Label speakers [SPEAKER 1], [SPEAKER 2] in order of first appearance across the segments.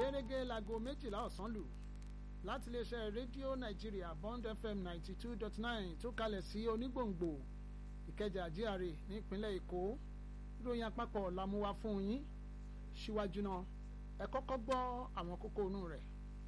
[SPEAKER 1] gẹ́gẹ́ láago méjìlá ọ̀sán lù láti iléeṣẹ́ rédíò nàìjíríà bond fm ninety two dot nine tó kalẹ̀ sí onígbòǹgbò ìkẹjà GRA nípínlẹ̀ èkó ìròyìn àpapọ̀ la mú wá fún yín síwájú náà ẹ kọ́kọ́ gbọ́ àwọn kókó inú rẹ̀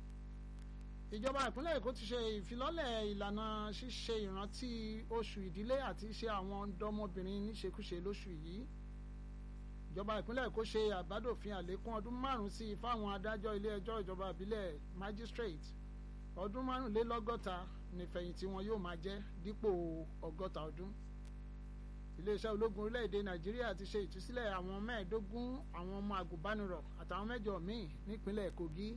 [SPEAKER 1] ìjọba ìpínlẹ̀ èkó ti ṣe ìfilọ́lẹ̀ ìlànà ṣíṣe ìrántí oṣù ìdílé àti iṣẹ́ àwọn ọ̀dọ́mọbìnrin níṣekúṣe lóṣù yìí ìjọba ìpínlẹ̀ èkó ṣe àbádòfin àlékún ọdún márùn-ún sí fáwọn adájọ́ ilé ẹjọ́ ìjọba ìbílẹ̀ magistrate ọdún márùnlélọ́gọ́ta nífẹ̀yìntì wọn yóò máa jẹ́ dípò ọgọ́ta ọdún iléeṣẹ́ ológun orílẹ̀-èdè nàìjíríà ti ṣe ìtúsílẹ̀ àwọn mẹ́ẹ̀ẹ́dógún àwọn ọmọ àgùnbánirọ̀ àtàwọn mẹ́jọ míì nípínlẹ̀ kogi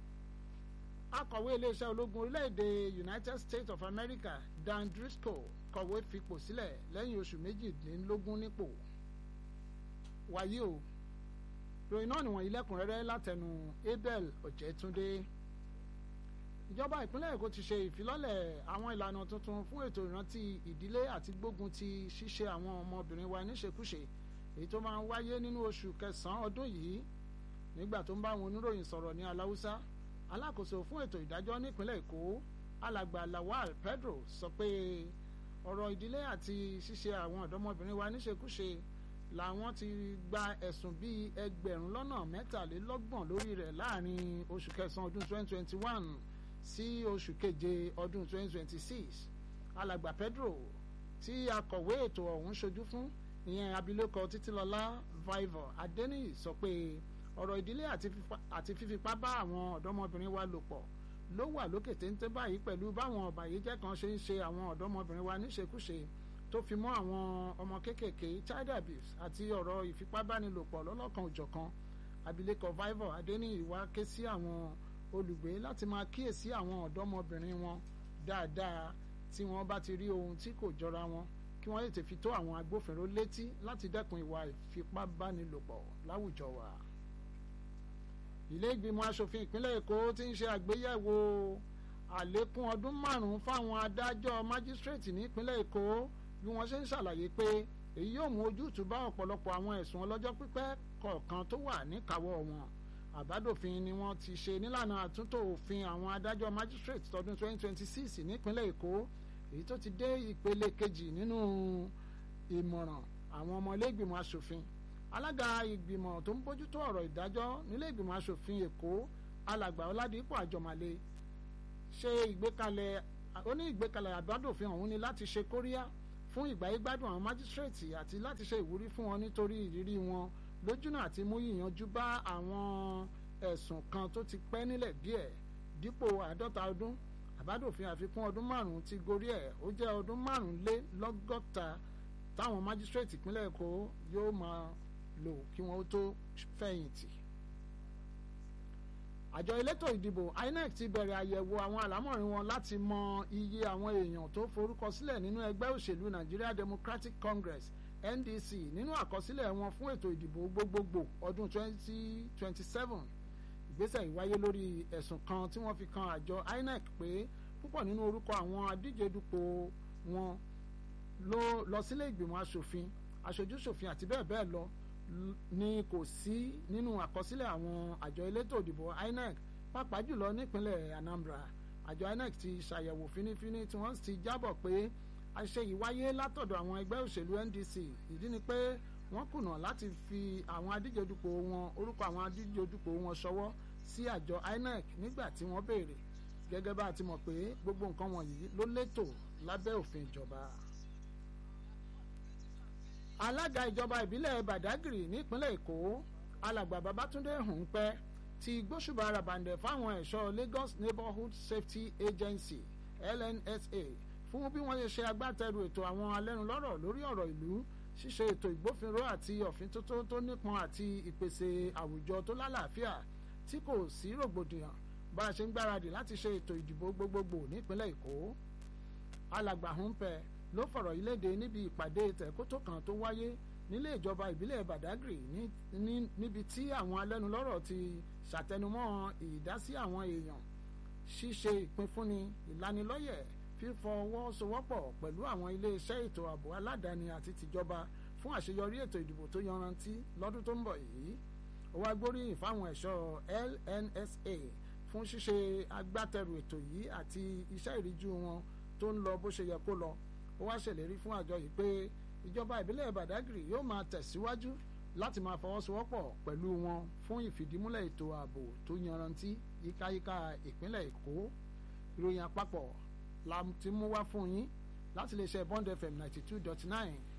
[SPEAKER 1] akọ̀wé iléeṣẹ́ ológun orílẹ̀-èdè united states of america dan driscoll kọ̀wé fipò sílẹ̀ lẹ́yìn oṣù méjìdínlógún nípò wàyí o ròyìn náà nìwọ̀nyí lẹ́kùnrẹ́rẹ́ látẹnu abel ọ̀jẹ̀túndé ìjọba ìpínlẹ̀ èkó ti ṣe ìfilọ́lẹ̀ àwọn ìlànà tuntun fún ètò ìrántí ìdílé àti gbógun ti ṣíṣe àwọn ọmọbìnrin wa níṣekúṣe èyí tó máa ń wáyé nínú oṣù kẹsàn-án ọdún yìí nígbà tó ń bá àwọn oníròyìn sọ̀rọ̀ ní aláwùsá alákòóso fún ètò ìdájọ́ nípínlẹ̀ èkó alàgbà lawal pedro sọ pé ọ̀rọ̀ ìdílé àti ṣíṣe àwọn ọ̀dọ́mọbìnrin wa níṣekúṣe làwọn ti gba ẹ̀sùn bíi ẹgbẹ̀rún lọ́nà mẹ́tàlélọ́gbọ̀n lórí rẹ̀ láàrin oṣù kẹsàn-án ọdún 2021 sí oṣù keje ọdún 2026 alàgbà pedro tí akọ̀wé ètò ọ̀hún ṣojú fún ìyẹn abilékọ títílọlá viver adeniyi sọ pé ọ̀rọ̀ ìdílé àti fífipá bá àwọn ọ̀dọ́mọbìnrin wa lò pọ̀ ló wà lókè téńté báyìí pẹ̀lú báwọn ọ̀bàyéjẹ́ kan ṣe ń ṣe àwọn ọ̀dọ́mọbìnrin wa níṣekúṣe tó fi mọ́ àwọn ọmọ kéékèèké child abuse àti ọ̀rọ̀ ìfipábánilòpọ̀ lọ́lọ́kan òjọ̀kan abilékọ viver adeniyi wá ké sí àwọn olùgbé láti máa kíyèsí àwọn ọ̀dọ́mọbìnrin wọn dáadáa tí wọ́n bá ti rí ohun tí kò jọra wọn kí wọ́n lè tètè tó àwọn agbófinró létí láti dẹ́kun ìwà ìfipábánilòpọ̀ láwùjọ wa. ilé ìgbìmọ̀ asòfin ìpínlẹ̀ èkó ti ń ṣe àgbéyẹ̀wò àlékún ọdún márùn-ún fáwọn adájọ́ májísírèètì nípínlẹ̀ èkó bí wọ́n ṣe ń ṣàlàyé pé èyí yóò mú ojútùú bá ọ̀pọ̀lọpọ̀ àwọn ẹ̀sùn ọlọ́jọ́ pípẹ́ kọ̀ọ̀kan tó wà níkàáwọ́ wọn àbádòfin ni wọ́n ti ṣe nílànà àtúntò òfin àwọn adájọ́ magistrate tọdún 2026 nípínlẹ̀ èkó èyí tó ti dé ìpele kejì nínú ìmọ̀ràn àwọn ọmọ ilé ìgbìmọ̀ asòfin alága ìgbìmọ̀ tó ń bójútó ọ̀rọ̀ ìdájọ́ nílé ìgbìmọ̀ asòfin èkó alàgbà ọládìpọ̀ àjọmàlè ṣe ìgbékalẹ̀ ó ní ìgbékalẹ̀ àbádòfin ọ̀hún ni láti ṣe kóríyá fún ìgbáyégbádùn àwọn magistrate àti láti ṣe ìwúrí fún wọn nítorí ìrírí wọn lójúnà àti mú yíyanjú bá àwọn ẹ̀sùn kan tó ti pẹ́ nílẹ̀ díẹ̀ dípò àádọ́ta ọdún àbádòfin àfikún ọdún márùn-ún ti gorí ẹ̀ ó jẹ́ ọdún márùn-ún lé lọ́gọ́ta táwọn májísírèètì ìpínlẹ̀ èkó yóò máa lò kí wọ́n tó fẹ̀yìntì. àjọ elétò ìdìbò INEC ti bẹ̀rẹ̀ àyẹ̀wò àwọn àlámọ̀rin wọn láti mọ iye àwọn èèyàn tó forúkọ sílẹ̀ nínú ẹgbẹ́ òṣèlú Nigeria Democratic Congress NDC nínú àkọsílẹ̀ wọn fún ètò ìdìbò gbogbogbò ọdún 2027 ìgbésẹ̀ ìwáyé lórí ẹ̀sùn kan tí wọ́n fi kan àjọ INEC pé púpọ̀ nínú orúkọ àwọn adíje dupò wọn ló lọ sílé ìgbìmọ̀ asòfin aṣojúṣòfin àti bẹ́ẹ̀ bẹ́ẹ̀ lọ ni kò sí nínú àkọsílẹ̀ àwọn àjọ elétò ìdìbò INEC pàápàá jùlọ nípínlẹ̀ Anambra àjọ INEC ti ṣàyẹ̀wò fínífíní tí wọ́n ti jábọ̀ pé àṣẹ yìí wáyé látọ̀dọ̀ àwọn ẹgbẹ́ òṣèlú NDC ìdí ni pé wọ́n kùnà láti fi àwọn adíjedupò wọn orúkọ àwọn adíjedupò wọn ṣọwọ́ sí àjọ INEC nígbà tí wọ́n béèrè gẹ́gẹ́ bá a ti mọ̀ pé gbogbo nǹkan wọ̀nyí ló létò lábẹ́ òfin ìjọba. alága ìjọba ìbílẹ̀ Badagry nípínlẹ̀ Èkó alàgbà Babátúndé Hùnpẹ́ ti gbóṣùbà ràbàǹdẹ̀ fáwọn ẹ̀ṣọ́ Lagos Neighborhood Safety Agency LNSA fún bí wọ́n ṣe ṣe agbátẹrù ètò àwọn alẹ́nulọ́rọ̀ lórí ọ̀rọ̀ ìlú ṣíṣe ètò ìgbófinró àti ọ̀fíntótó tó nípọn àti ìpèsè àwùjọ tó lálàáfíà tí kò sí rògbòdìyàn bá a ṣe ń gbáradì láti ṣe ètò ìdìbò gbogbogbò nípínlẹ̀ Èkó alàgbà Húnpẹ ló fọ̀rọ̀ yìí léde níbi ìpàdé tẹ̀kótó kan tó wáyé nílé ìjọba ìbílẹ̀ Badagry níbi tí àwọn alẹ́nulọ́rọ̀ ti ṣàtẹnumọ́ ìdásí àwọn èèyàn ṣíṣe ìpínfúnni ìlanilọ́yẹ̀ fífọwọ́sowọ́pọ̀ pẹ̀lú àwọn iléeṣẹ́ ètò ààbò aládàáni àti tìjọba fún àṣeyọrí ètò ìdìbò tó yanrantí lọ́dún tó ń bọ̀ yìí ó wá gbóríyìn fáwọn ẹ̀ṣọ́ LNSA fún ṣíṣe agbátẹrù ètò yìí àti iṣẹ́ ìríjú wọn tó ń lọ bó ṣe yẹ kó lọ ó wá ṣèlérí fún àjọ yìí pé ìjọba ìbílẹ̀ Badagry yóò máa tẹ̀síwájú láti máa fọwọ́sowọ́pọ̀ pẹ̀lú wọn fún ìfìdímúlẹ̀ ètò ààbò tó yanrantí yíkáyíká ìpínlẹ̀ Èkó ìròyìn àpapọ̀ la ti mú wá fún yín láti lè ṣe Bond FM ninety two dot nine